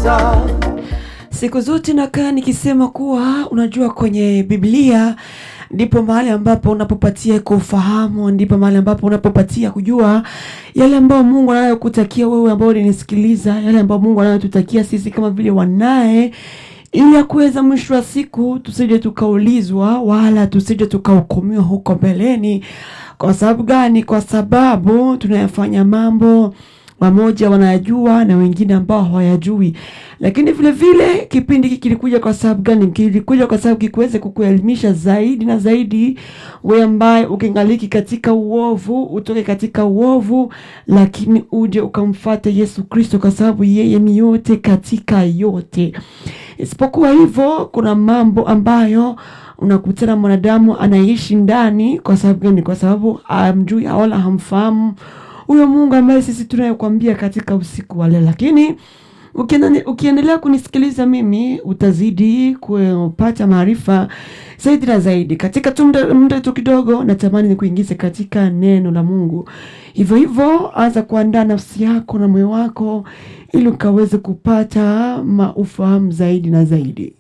kukutukuza Siku zote nakaa nikisema kuwa unajua, kwenye Biblia ndipo mahali ambapo unapopatia kufahamu, ndipo mahali ambapo unapopatia kujua yale ambayo Mungu anayokutakia wewe ambao unanisikiliza, yale ambayo Mungu anayotutakia sisi kama vile wanaye, ili ya kuweza mwisho wa siku tusije tukaulizwa wala tusije tukahukumiwa huko mbeleni. Kwa sababu gani? Kwa sababu tunayafanya mambo wamoja wanayajua na wengine ambao hawayajui. Lakini vile vile kipindi hiki kilikuja kwa sababu gani? Kilikuja kwa sababu kiweze kukuelimisha zaidi na zaidi, wewe ambaye ukingaliki katika uovu, utoke katika uovu, lakini uje ukamfate Yesu Kristo, kwa sababu yeye ni yote katika yote. Isipokuwa hivyo, kuna mambo ambayo unakutana mwanadamu anaishi ndani. Kwa sababu gani? Kwa sababu amjui wala hamfahamu huyo Mungu ambaye sisi tunayokwambia katika usiku wa leo. Lakini ukiendelea ukiendelea kunisikiliza mimi, utazidi kupata maarifa zaidi na zaidi katika tu muda muda tu kidogo. Natamani nikuingize katika neno la Mungu. Hivyo hivyo, anza kuandaa nafsi yako na moyo wako ili ukaweze kupata maufahamu zaidi na zaidi.